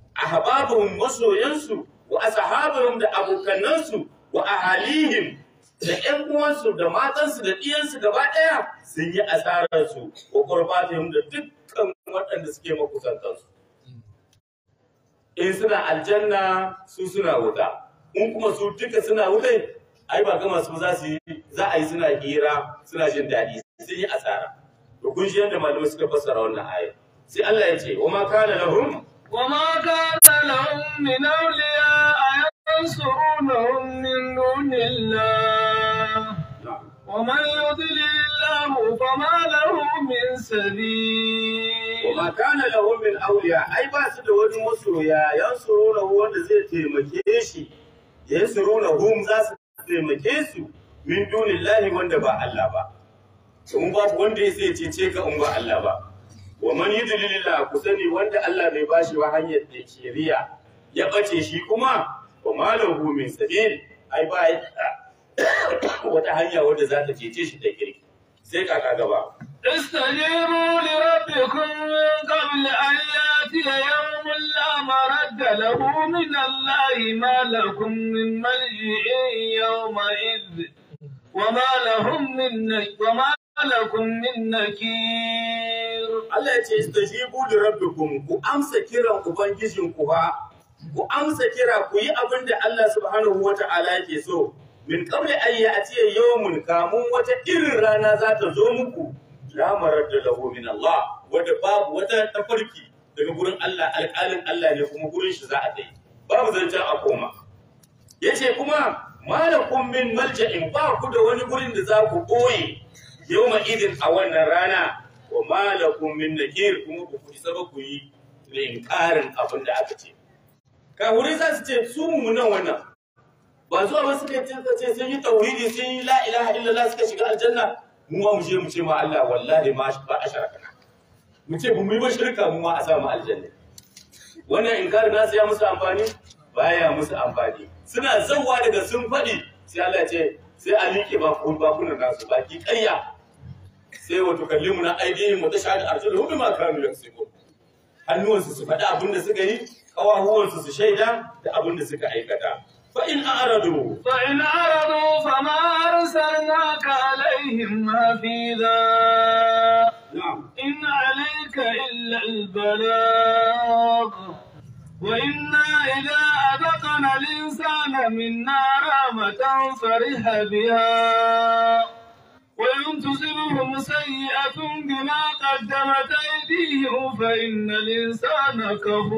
ahbabahum masoyansu wa ashabuhum da abokanansu wa ahalihim da ƴan uwansu da matansu da ɗiyansu gaba ɗaya sun yi asararsu wa qurbatihim da dukkan waɗanda suke makusantansu in suna aljanna su suna wuta in kuma su duka suna wutai ai ba gama su za su yi za a yi suna hira suna jin daɗi sun yi asara to kun shi yadda malamai suka fassara wannan aya sai Allah ya ce wa ma kana lahum وما كان لهم من أولياء ينصرونهم من دون الله ومن يضلل الله فما له من سبيل wa ma kana lahum min awliya ai ba su da wani masoya yansuruna wanda zai taimake shi yansuruna hum za su taimake su min dunillahi wanda ba Allah ba in babu wanda ya sai cece ka in ba Allah ba wa man yudlilillah ku sani wanda Allah bai bashi wa hanyar da shari'a ya bace shi kuma wa malahu min sabil ai ba wata hanya wanda za ta cece shi da kirki sai kaka gaba استجيبوا لربكم من قبل أن يأتي يوم لا مرد له من الله ما لكم من ملجئ يومئذ وما لهم من نك وما لكم من نكير Allah ya ce istajibu li rabbikum ku amsa kiran ubangijin ku fa ku amsa kira ku yi abin da Allah subhanahu wata'ala yake so min qabli an ya'ti yawmun kamun wata irin rana za ta zo muku la maradda lahu min Allah wanda babu wata tafarki daga gurin Allah alƙalin Allah ne kuma gurin shi za a dai babu zancen a koma yace kuma malakum min malja'in ba ku da wani gurin da za ku boye yawma idin a wannan rana wa malakum min nakir kuma ku kuɗi saba ku yi inkarin abin da aka ce kahurai za su ce su mu nan wannan ba zuwa ba suka ce suka ce sun yi tauhidi sun yi la ilaha illallah suka shiga aljanna mu ma mu je mu ce ma Allah wallahi ma ba a sharakana mu ce mu yi ba shirka mu ma a sa mu aljanna wannan inkarin nasu ya musu amfani baya musu amfani suna zawwa daga sun faɗi sai Allah ya ce sai a liƙe ba bakunan nasu baki ƙarya sai wato kallimu na aidihim wata shahada arjuluhum bima kanu yaksubun hannuwansu su faɗi abin da suka yi ƙawahuwansu su shaida da abin da suka aikata fa in a'radu فإن أعرضوا فما أرسلناك عليهم حفيظا na'am إن عليك إلا البلاغ وإنا إذا أذقنا الإنسان منا رحمة فرح بها وإن تصبهم سيئة بما قدمت أيديهم فإن الإنسان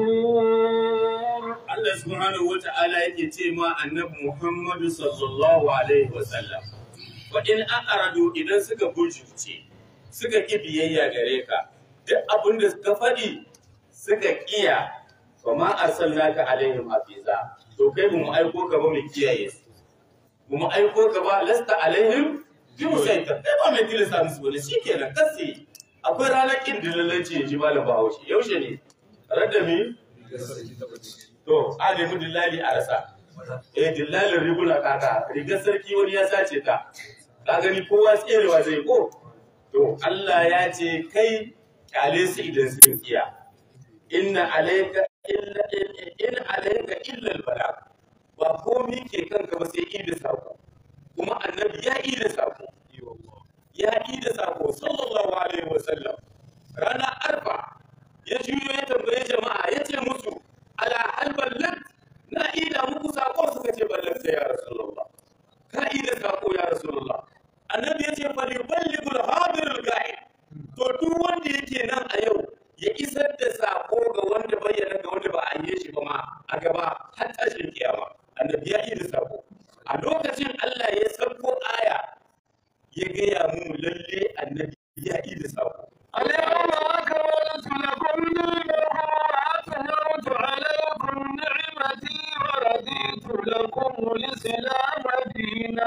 كفور Allah subhanahu wa ta'ala yake ce ma annabi Muhammadu sallallahu alaihi wa sallam wa in a'radu idan suka bujurce suka ki biyayya gare ka duk abin da suka faɗi suka kiya fa ma arsalnaka alaihim hafiza to kai mu aiko ka ba mu kiyaye su mu aiko ka ba lasta alaihim bi musaitar kai ba mai tilasta musu wani shikenan kasi akwai ranar kin dillalanci ya ji malam bahaushe yaushe ne radami To, a nemi dillali a rasa. Eh, dillalin riguna kaka, rigar sarki wani ya sace ta. Ka gani kowa tserewa zai ko? To, Allah ya ce kai kyale su idan sun kiya. Inna alaika illa in alaika illa albala. Ba komi ke kanka ba sai ida sako. Kuma annabi ya ida sako. Ya ida sako sallallahu alaihi wasallam. Rana arfa ya juyo ya tambaye jama'a ya ce musu ala hal ballat na ida muku sako suka ce ballat sai ya rasulullah ka ida sako ya rasulullah annabi yace fa li balligul hadir al ga'ib to duk wanda yake nan a yau ya isar da sako ga wanda bayyana ga wanda ba a yi shi ba ma a gaba har tashin kiyama annabi ya ida sako a lokacin Allah ya sauko aya ya gaya mu lalle annabi ya ida sako اليوم أكملت لكم دينكم وأتممت عليكم نعمتي ورضيت لكم الإسلام دينا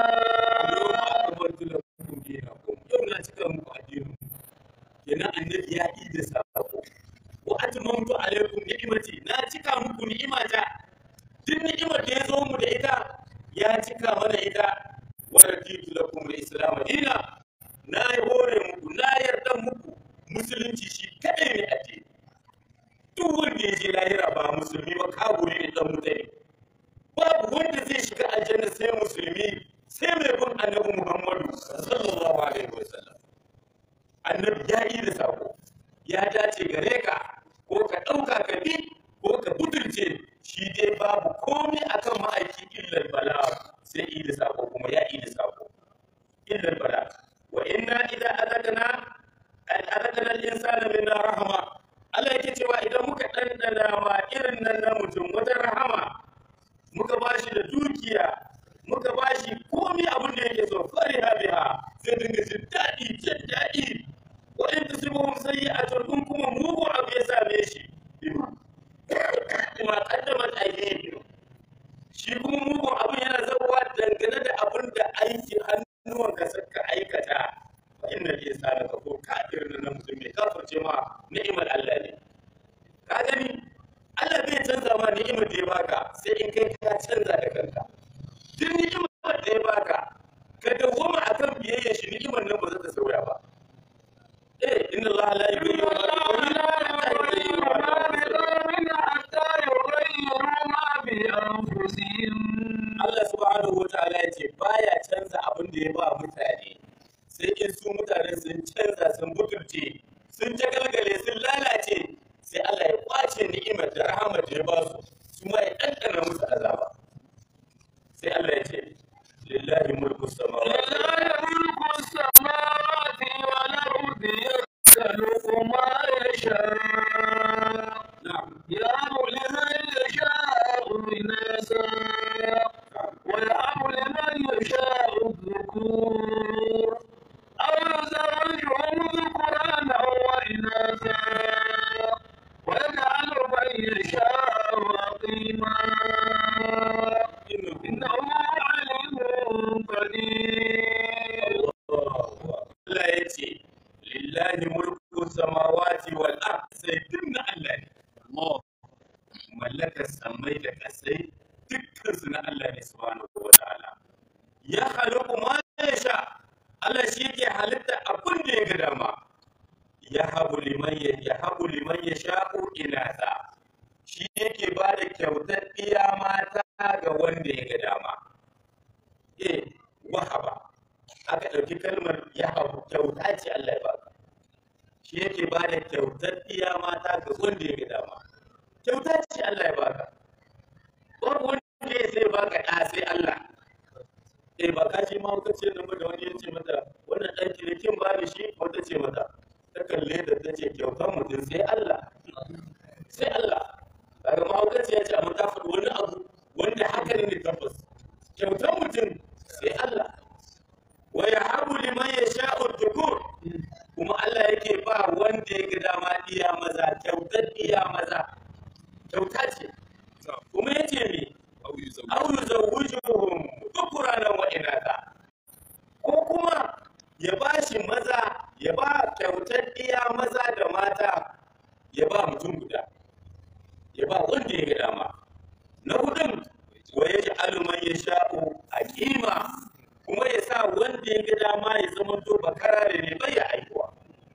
yau na cika muku addinin kenan annabi ya yi da sako wa atmamtu alaikum ni'mati na cika muku ni'imata duk ni'imar da ya zo mu da ita ya cika mana ita wa raditu lakum al-islam dina na yi hore muku na yarda muku musulunci shi kadai ne addini duk wanda ya je lahira ba musulmi ba kaburi ne dan mutane babu wanda zai shiga aljanna sai musulmi sai mai bin annabi Muhammadu sallallahu alaihi wasallam annabi ya yi da sako ya dace gare ka ko ka ɗauka ka bi ko ka butulce shi dai babu komai akan ma'aiki illal bala sai yi da sako kuma ya yi da sako illal bala wa inna idan azakana azakana al-insana minna rahama Allah yake cewa idan muka ɗanɗana ma irin nan na mutum wata rahama muka ba shi da dukiya muka ba shi komi abin da yake so fari biha sai dinga jin daɗi jin daɗi wa in tusibuhum sayyi'atun in kuma mugu abu ya same shi bima bima qaddamat aydihim shi kuma mugun abin yana zabuwa dangane da abin da aiki hannuwanka suka aikata fa inna al-insana kafur kafir na mutum mai kafirce ma ni'imar Allah ne ka gani Allah bai canza ma ni'imar da ya baka sai in kai ka canza da kanka duk ni'imar da ya baka ka dawwama akan biyayya shi ni'imar nan ba za ta sauya ba eh inna Allah la yughayyiru ma Allah subhanahu wa ta'ala ya ce baya canza abin da ya ba mutane sai in su mutane sun canza sun butulce sun jagalgale sun lalace sai Allah ya kwace ni'imar da rahamar da ya ba su su ma ya ɗanɗana musu azaba sai Allah ya ce lillahi mulku samawati na'am يهب لمن يشاء إناثا ويهب لمن يشاء الذكور أو يزوجهم ذكرانا وإناثا ويجعل من يشاء عقيما innahu إنه عليم قدير Allah ya ce lillahi mulku samawati wal ard sai dinna Allah ne mallakar samai da kasai dukkan su na Allah ne subhanahu wa ta'ala ya khaliqu ma yasha Allah shi yake halitta abin da ya ga dama ya habu liman ya ya habu liman yasha'u inatha shi yake ba da kyautar iya mata ga wanda ya ga dama eh wahaba aka ɗauki kalmar ya habu kyauta ce Allah ya baka shi yake ba da kyautar iya mata ga wanda ya ga dama kyauta ce Allah ya baka babu wanda ya sai baka ɗa sai Allah eh ba ka ce ma wata ce nan ba da wani ya ce mata wannan ɗan kirikin ba da shi wata ce mata ta kalle da ta ce kyautar mutum sai Allah sai Allah daga ma wata ce ya ce amma ta faɗi wani abu wanda haka ne tabbas kyautar mutum sai Allah wa yahabu liman yasha'u dhukur kuma Allah yake ba wanda ya ga dama iya maza kyautar iya maza kyauta ce kuma yace me aw yuzawwijuhum dhukranan wa inatha ko kuma ya ba shi maza ya ba kyautar iya maza da mata ya ba mutum guda ya ba wanda ya ga dama na hudun wa ya ji aluman ya sha'u a kima kuma ya sa wanda ya ga dama ya zama to bakarare ne bai ya aikuwa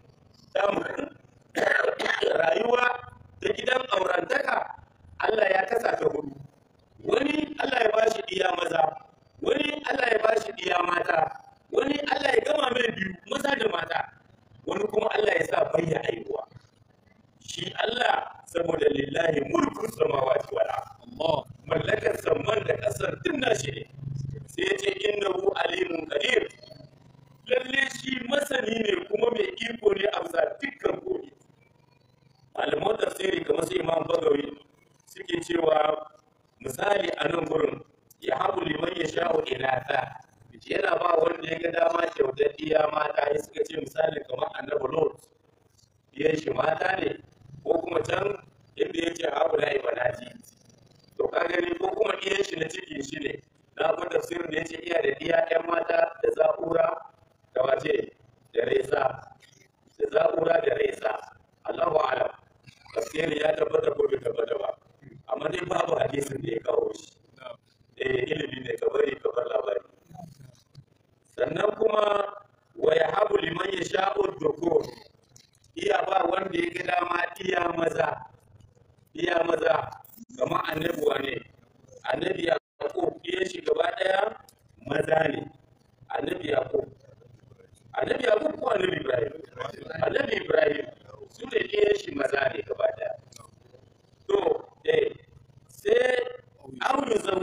rayuwa da gidan aurantaka Allah ya kasa ta hudu wani Allah ya bashi iya maza wani Allah ya bashi iya mata wani Allah ya gama mai biyu maza da mata wani kuma Allah ya sa bai ya aikuwa shi Allah saboda lillahi mulkun samawati wal ard mallakar samman da kasar din nashi ne sai ya ce innahu alimun qadir lalle shi masani ne kuma mai iko ne a bisa dukkan komi malaman tafsiri kamar su imam bagawi suke cewa misali a nan gurin ya habu liman ya sha'u inatha yana ba wanda ya ga dama kyautar iya mata ya suka ce misali kamar annabi lot diyan shi mata ne ko kuma can inda ya ce habu la ibanaji to ka gani ko kuma diyan shi na cikin shi ne na abin tafsirin da ya ce iya da diya yan mata da za'ura da wace da resa da za'ura da resa Allahu a'lam tafsirin ya tabbata ko bai tabbata ba amma dai babu hadisin da ya kawo shi eh ilimi ne ka bari ka bar labari sannan kuma wa yahabu liman yasha'u dhukur iya ba wanda ya ga dama iya maza iya maza kamar annabi wane annabi yaqub iya shi gaba daya maza ne a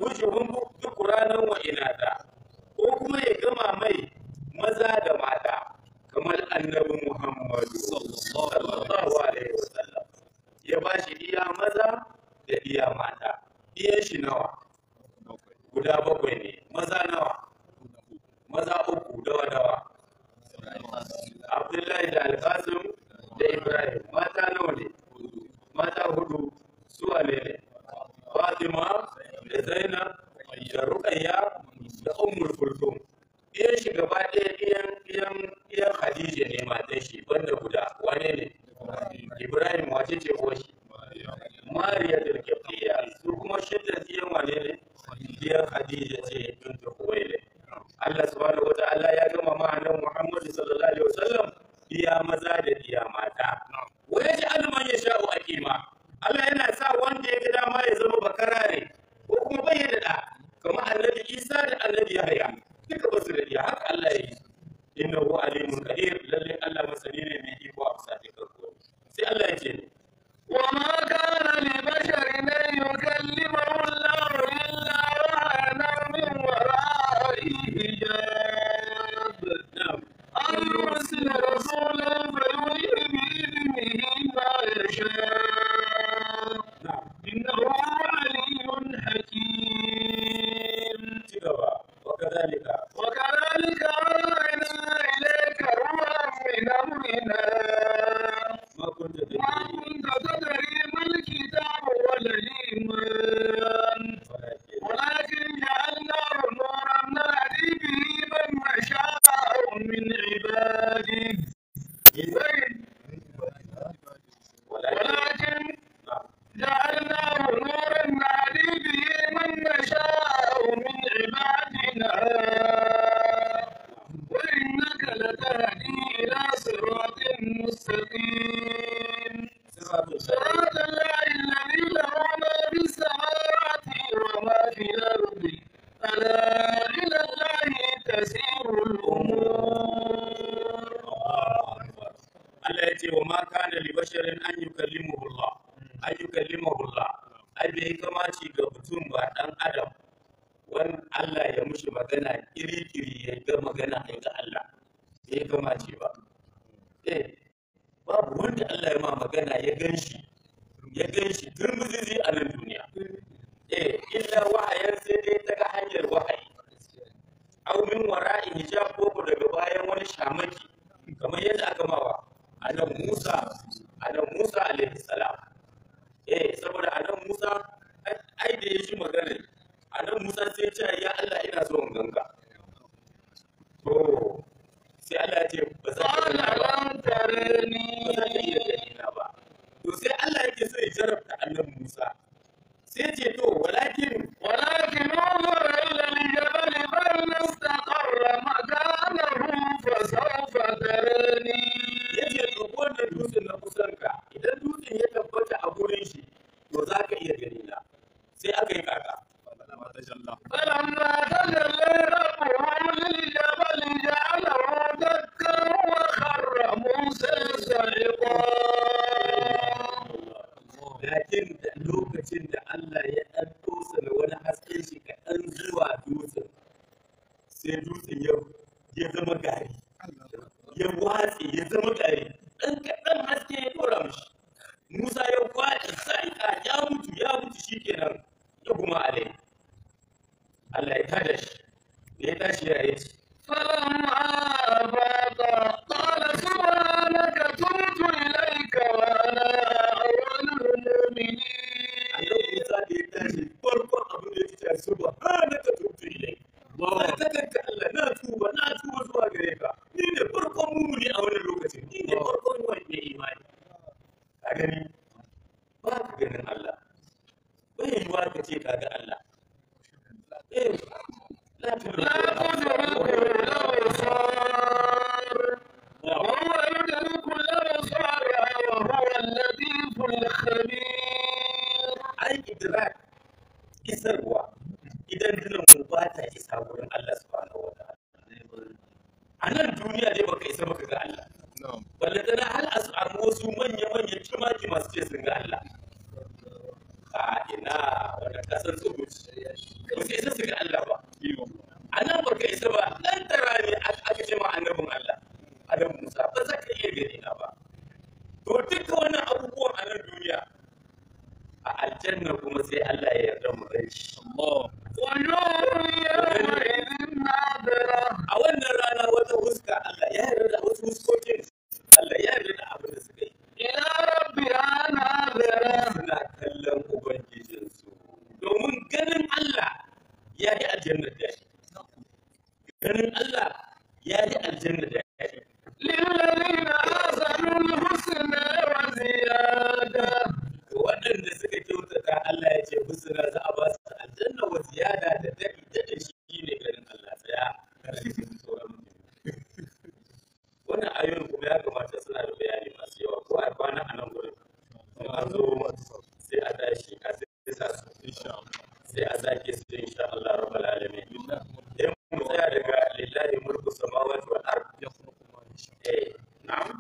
yuzawwijuhum dhukranan wa inatha ko kuma ya gama mai maza da mata kamar annabi Muhammadu sallallahu alaihi wasallam ya ba shi iya maza da iya mata iyan shi nawa guda bakwai ne maza nawa maza uku dawa dawa Abdullahi da Alkasim da Ibrahim mata nawa ne mata hudu su wane ne Fatima da Zainab da Ruqayya da Ummul Kulthum iyan shi gaba ɗaya iyan iyan iyan Khadija ne matan shi banda guda wane ne Ibrahim wace ce uwar shi Mariya da Kifliya su kuma shidda iyan wane ne iyan Khadija ce bint Khuwailid Allah subhanahu wa ta'ala ya gama ma nan Muhammad sallallahu alaihi wasallam iya maza da iya mata wa yaj'al man yasha'u aqima Allah yana sa wanda ya ga dama ya zama bakarare ko kuma bai da da kamar annabi Isa da annabi Yahya duka ba su da iya haka Allah ya yi innahu alimun qadir lalle Allah masani ne mai iko a bisa dukkan komai sai Allah ya ce وما كان لبشر أن يكلمه الله إلا وحنا من وراء حجاب na'am أن يرسل رسولا فيوحي بإذنه ما يشاء na'am إنه علي حكيم ci gaba wa kadhalika وكذلك أوحينا إليك روحا من أمرنا ma kunta ما tadri كنت تدري ما الكتاب ولا الإيمان walakin ولكن جعلناه نورا نهدي به من نشاء من عباده ولكن جعلناه نورا نهدي به من نشاء من عبادنا وإنك لتهدي إلى صراط مستقيم صراط الله الذي له ما في السماوات وما في الأرض ألا إلى الله تسير الأمور Allah ya ce wa ma kana li basharin an yukallimuhu Allah an yukallimuhu Allah ai bai kamaci ga mutum ba dan adam wan Allah ya mushi magana iri-iri ya ga magana ya ga Allah bai kamaci ba eh babu wanda Allah ya ma magana ya ganshi ya ganshi turmuzizi a nan duniya eh illa wahayan sai dai ta ga hanyar wahayi au min wara'i hijab ko ko daga bayan wani shamaki kamar yadda aka mawa annabi Musa annabi Musa alaihi salam eh saboda annabi Musa ai- ai da ya shi magana annabi Musa sai ya ce ya Allah ina so in ganka to sai Allah ya ce ba za ka قال ganka ba لم ba za ka iya ترني gani na ba to sai Allah yake so ya jarabta annabi Musa sai ya ce to walakin ولكن انظر إلى الجبل فإن استقر مكانه فسوف تراني ya ce to wannan dutsen na kusan ka idan dutsen ya tabbata a gurin shi to za ka iya gani na sai aka yi kaka فلما تجلى ربهم للجبل جعله دكا وخر موسى صعقا lakin da lokacin da Allah ya ɗan tosa da wani hasken shi kaɗan zuwa dutsen sai dutsen ya ya zama gari ya watse ya zama gari ɗan kaɗan haske ya ɗora mishi Musa ya kwaɗi sa'ika ya mutu ya mutu shi kenan ya kuma alai Allah ya tada shi da ya tashi ya yi فلما أفاق قال سبحانك تبت إليك وأنا أول المؤمنين annabi Musa da ya tashi farkon abin da ya ce subhanaka tubtu ilayk ba ta kanka Allah na tuba na tuba zuwa gare ka ni ne farkon mumuni a wannan lokacin ni ne farkon wanda ya imani a gani ba ka ganin Allah bai yiwuwa ka ce ka ga Allah eh la لا تدركه الأبصار وهو يدرك الأبصار وهو اللطيف الخبير ai idrak isarwa idan dinan mu ba ta isa wurin Allah subhanahu wa ta'ala a nan duniya dai baka isa baka ga Allah balle tana hal a samu wasu manya-manya kimaki masu ce sun ga Allah a ina wanda kasar tsubuci ba وجوه يومئذ ناظرة a wannan rana wata huska Allah ya yarda da wasu huskokin Allah ya yarda da abin da suka yi إلى ربها ناظرة suna kallon ubangijinsu domin ganin Allah ya yi aljanna da shi ganin Allah ya yi aljanna da shi للذين أحسنوا الحسنى وزيادة ga waɗanda suka kyautata Allah ya ce husna za a ba su aljanna wa ziyada da daɗi daɗi shi ne ganin Allah tsaya wannan ayoyin kuma ya kamata suna da bayani masu yawa ko a kwana a nan gurin in an zo sai a tashi a sai sa su sai a sake su insha Allah rabbal alamin in mu tsaya daga lillahi mulku samawati wal ard eh na'am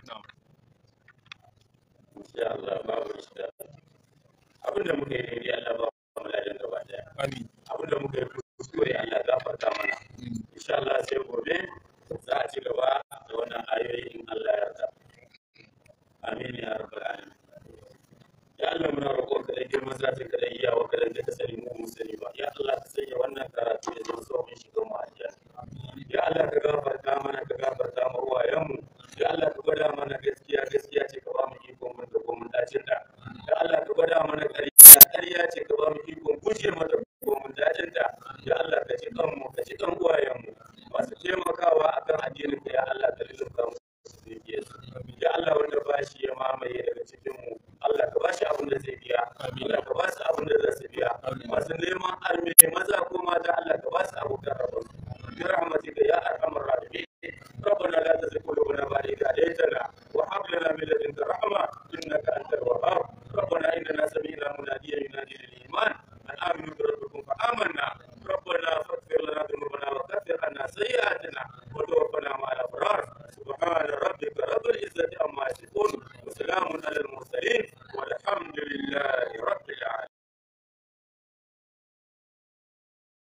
insha Allah babu insha abinda muka yi daidai Allah ba mu ladan gaba daya abinda muka yi kuskure Allah gafarta mana insha Allah sai gobe za a ci gaba da wannan ayoyi in Allah ya yarda amin ya rabbal alamin ya Allah muna roƙon ka da girman zatin ka da iyawa ka da ka sani mu mu sani ba ya Allah ka sanya wannan karatu ya zama sauƙin shiga mu aljanna ya Allah ka gafarta mana ka gafarta mu uwayen mu ya Allah ka gwada mana gaskiya gaskiya ce ka ba mu ikon mun da mun dacin da ya Allah ka gwada mana ƙarya ƙarya ce ka ba mu ikon gushe mata ko mun dacin da ya Allah ka ci kan mu ka ci kan uwayen mu masu taimakawa akan addinin ka ya Allah ka lulluɓa mu ya Allah wanda ba shi ya mamaye daga cikin mu Allah ka ba shi abin da zai biya Allah ka ba su abin da za su biya masu neman arme maza ko mata Allah ka ba su abu da rabu bi rahmatika ya arhamar rahimin ربنا لا تزغ قلوبنا بعد إذ هديتنا وهب لنا من لدنك رحمة إنك أنت الوهاب ربنا إننا سمعنا مناديا ينادي للإيمان أن آمنوا بربكم فآمنا ربنا فاغفر لنا ذنوبنا وكفر عنا سيئاتنا وتوفنا مع الأبرار سبحان ربك رب العزة عما يصفون وسلام على المرسلين والحمد لله